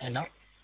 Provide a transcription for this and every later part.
ሄሎ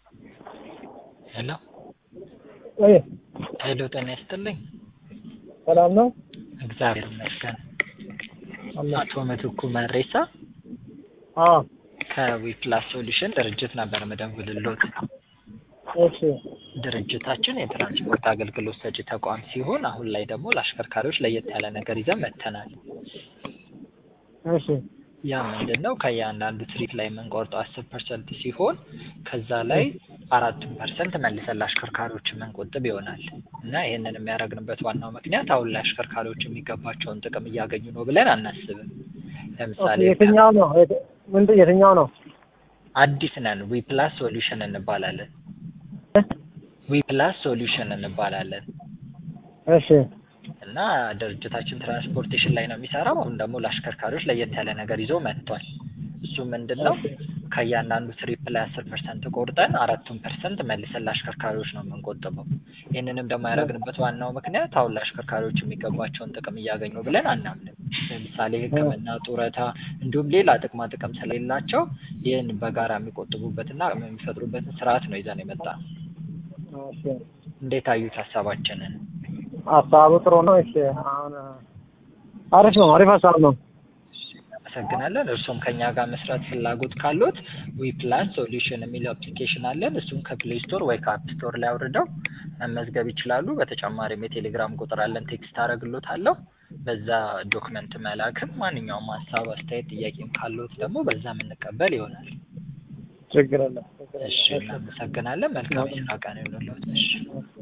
ሄሎ ወይ ሄሎ ጤና ይስጥልኝ። ሰላም ነው? እግዚአብሔር ይመስገን። አለ አቶ ምትኩ መሬሳ አዎ ከዊፕላስ ሶሉሽን ድርጅት ነበር ምደውልሎት። እሺ ድርጅታችን የትራንስፖርት አገልግሎት ሰጪ ተቋም ሲሆን አሁን ላይ ደግሞ ለአሽከርካሪዎች ለየት ያለ ነገር ይዘን መጥተናል። እሺ ያ ምንድን ነው? ከእያንዳንዱ ትሪፕ ላይ የምንቆርጠው አስር ፐርሰንት ሲሆን ከዛ ላይ አራቱን ፐርሰንት መልሰን ለአሽከርካሪዎች የምንቆጥብ ይሆናል እና ይህንን የሚያደርግንበት ዋናው ምክንያት አሁን ላይ አሽከርካሪዎች የሚገባቸውን ጥቅም እያገኙ ነው ብለን አናስብም። ለምሳሌ የትኛው ነው? የት- ምንድን የትኛው ነው? አዲስ ነን። ዊፕላስ ሶሉሽን እንባላለን። ዊፕላስ ሶሉሽን እንባላለን እሺ እና ድርጅታችን ትራንስፖርቴሽን ላይ ነው የሚሰራው። አሁን ደግሞ ለአሽከርካሪዎች ለየት ያለ ነገር ይዞ መጥቷል። እሱ ምንድን ነው? ከእያንዳንዱ ትሪፕ ላይ አስር ፐርሰንት ቆርጠን አራቱን ፐርሰንት መልሰን ለአሽከርካሪዎች ነው የምንቆጥበው። ይህንንም ደግሞ ያደረግንበት ዋናው ምክንያት አሁን ለአሽከርካሪዎች የሚገባቸውን ጥቅም እያገኙ ብለን አናምንም። ለምሳሌ ሕክምና፣ ጡረታ እንዲሁም ሌላ ጥቅማ ጥቅም ስለሌላቸው ይህን በጋራ የሚቆጥቡበትና የሚፈጥሩበትን ስርዓት ነው ይዘን የመጣ ነው። እሺ እንዴት አዩት ሀሳባችንን? ሀሳቡ ጥሩ ነው። እሺ አሁን አሪፍ ነው። አሪፍ ሀሳብ ነው። እናመሰግናለን። እርሱም ከኛ ጋር መስራት ፍላጎት ካሉት ዊፕላስ ሶሉሽን የሚለው አፕሊኬሽን አለን። እሱም ከፕሌይ ስቶር ወይ ከአፕ ስቶር ላይ አውርደው መመዝገብ ይችላሉ። በተጨማሪም የቴሌግራም ቁጥር አለን፣ ቴክስት አደርግሎታለሁ። በዛ ዶክመንት መላክም ማንኛውም ሀሳብ፣ አስተያየት፣ ጥያቄም ካሉት ደግሞ በዛ የምንቀበል ይሆናል። ችግር የለም። ችግር እሺ፣ የለም። እናመሰግናለን። መልካም የስራ ቀን ይሁንልዎት። እሺ እሺ